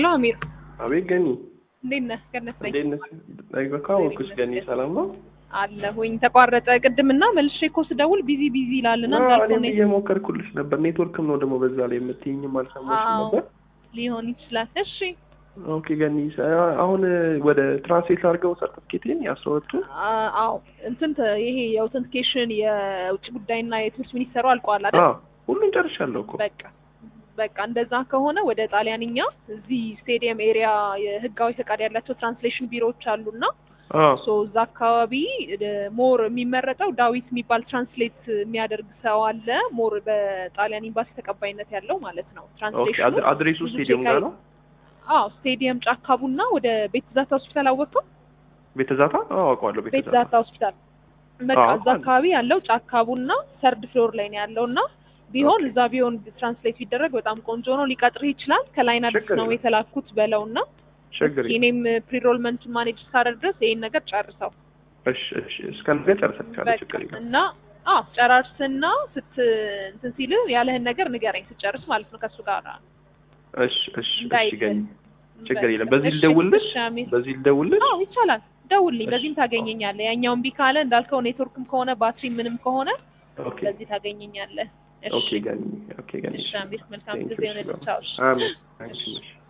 ሄሎ አሚር አቤት ገኒ፣ እንዴት ነህ? ገነት ነኝ እንዴት ነሽ? ካወኩሽ ገኒ፣ ሰላም ነው አለሁኝ። ተቋረጠ ቅድምና መልሼ እኮ ስደውል ቢዚ ቢዚ ይላልና አዎ፣ እንዳልከው እኔም ነው እየሞከርኩልሽ ነበር። ኔትወርክም ነው ደግሞ በዛ ላይ የምትይኝም አልሰማሽም አዎ። ነበር። ሊሆን ይችላል። እሺ ኦኬ ገኒ፣ አሁን ወደ ትራንስሌት አድርገው ሰርቲፊኬቴን ያስወጡ። አ- አዎ እንትን ተ- ይሄ የአውተንቲኬሽን የውጭ ጉዳይና የትምህርት ሚኒስተሩ አልቋል አይደል? አዎ ሁሉም ጨርሻለሁ እኮ። በቃ በቃ እንደዛ ከሆነ ወደ ጣሊያንኛ እዚህ ስቴዲየም ኤሪያ የህጋዊ ፈቃድ ያላቸው ትራንስሌሽን ቢሮዎች አሉና አዎ ሶ እዛ አካባቢ ሞር የሚመረጠው ዳዊት የሚባል ትራንስሌት የሚያደርግ ሰው አለ። ሞር በጣሊያን ኤምባሲ ተቀባይነት ያለው ማለት ነው። ኦኬ። ትራንስሌሽኑ አድ- አድሬሱ ብዙ ስቴዲየም ቼክ ጋር አይ- ነው። አዎ ስቴዲየም ጫካ ቡና ወደ ቤት ዛታ ሆስፒታል አወቅከው? ቤተ ዛታ? አዎ አውቀዋለሁ። ቤተ ቤት ዛታ ዛታ ሆስፒታል በቃ አዎ፣ እዛ አካባቢ ያለው ጫካ ቡና ሰርድ ፍሎር ላይ ነው ያለው እና ቢሆን ኦኬ። እዛ ቢሆን ትራንስሌት ቢደረግ በጣም ቆንጆ ነው። ሊቀጥርህ ይችላል። ከላይን አዲስ ችግር ነው የለም። የተላኩት በለውና ችግር የለም። እኔም ፕሪሮልመንቱን ማኔጅ እስካደርግ ድረስ ይሄን ነገር ጨርሰው እሺ እሺ፣ እስከ ነገ ጨርሰቻለሁ። በቃ ችግር የለም። እና አዎ ጨራርስና ስት እንትን ሲል ያለህን ነገር ንገረኝ ስጨርስ ማለት ነው ከእሱ ጋር እሺ እሺ እሺ እንዳይልህ። ገኒ፣ ችግር የለም። በቃ በዚህ እሺ፣ ልደውልልሽ? እሺ አሚር። በዚህ ልደውልልሽ? አዎ ይቻላል። ደውልልኝ፣ እሺ። በዚህም ታገኘኛለህ። ያኛውን ቢ ካለ እንዳልከው ኔትወርክም ከሆነ ባትሪ ምንም ከሆነ ኦኬ በዚህ ታገኘኛለህ። ኦኬ እሺ ገኒ፣ ኦኬ ገኒ። እሺ አሚር፣ መልካም Thank ጊዜ you, ይሆንልህ። Shiva. ቻው። እሺ። አሜን። አንቺ ነሽ።